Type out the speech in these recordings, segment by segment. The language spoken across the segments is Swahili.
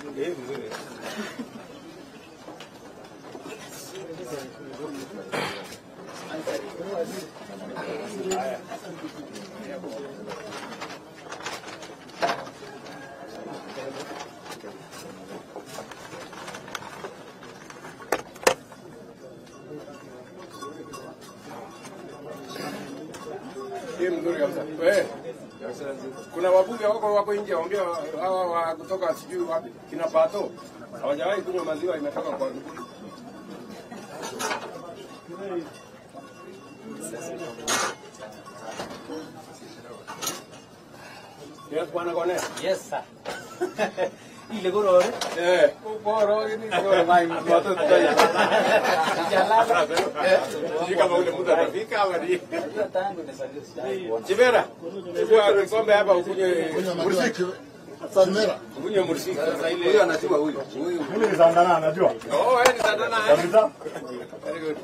Hii mzuri kabisa. Wewe. Kuna wabunge wako wako nje waongea hawa wa kutoka sijui wapi kina Pato. Hawajawahi kunywa maziwa imetoka kwa Yes, bwana Kone. Yes, sir. Ile gorore. Eh, bora ni bora mai moto tutaya. Sijui kama ule mtu atafika ama ni. Hiyo tangu nimesajili. Chibera. Chukua kikombe hapa ukunywe Kunywa maziwa kiwe- Samira. ukunywe mursik. Sasa ile huyo anajua huyu. Huyu. Mimi ni Sandana anajua. Oh, wewe ni sadana. eh? Kabisa. Very good.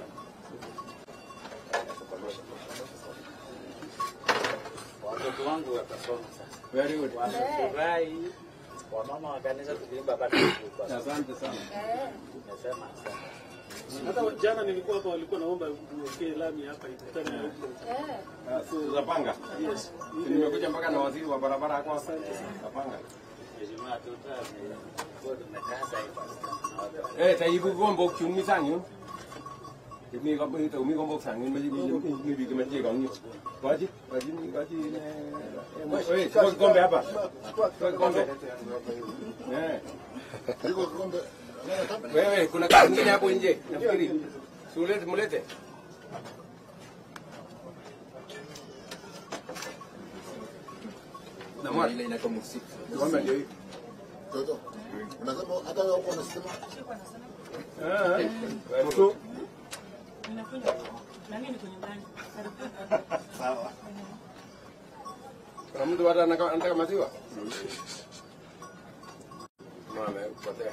Watoto wangu watasoma sasa. Very good. Wanafurahi. Wamama wa kanisa tukiimba bado tulikuwa. Asante sana. Nimesema asante. Hata jana nilikuwa hapa, walikuwa naomba uwekee lami hapa ikutane na huko. Zapanga. Yes. Nimekuja mpaka na waziri wa barabara hapa. Zapanga. Ijumaa tuta kwa tumekasa hivi. Eh, taibu gombo kiumi sanyu. Kimi gombo ito umi gombo sanyu maji mi mi bi kama je ganyo. Waji, waji ni waji ne. Eh, chukua kikombe hapa. Chukua kikombe. Eh. Iko kikombe. Wewe kuna kitu kingine hapo nje. Nafikiri. Sulete mulete. Na mwa ile inaitwa musiki. Kikombe ndio hii. Toto. Unasema hata wewe uko unasema Eh. eh. Mtu Kuna mtu bado anaka- anataka maziwa? Mama, potea.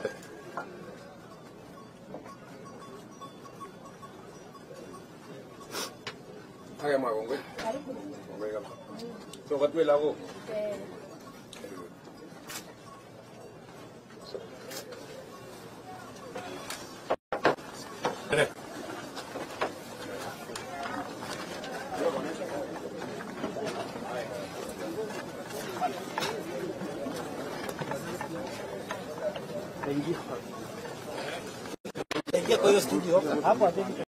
Haya magongwe. Magongwe kabisa. So katwe lako. Ingia kwa hiyo studio hapo.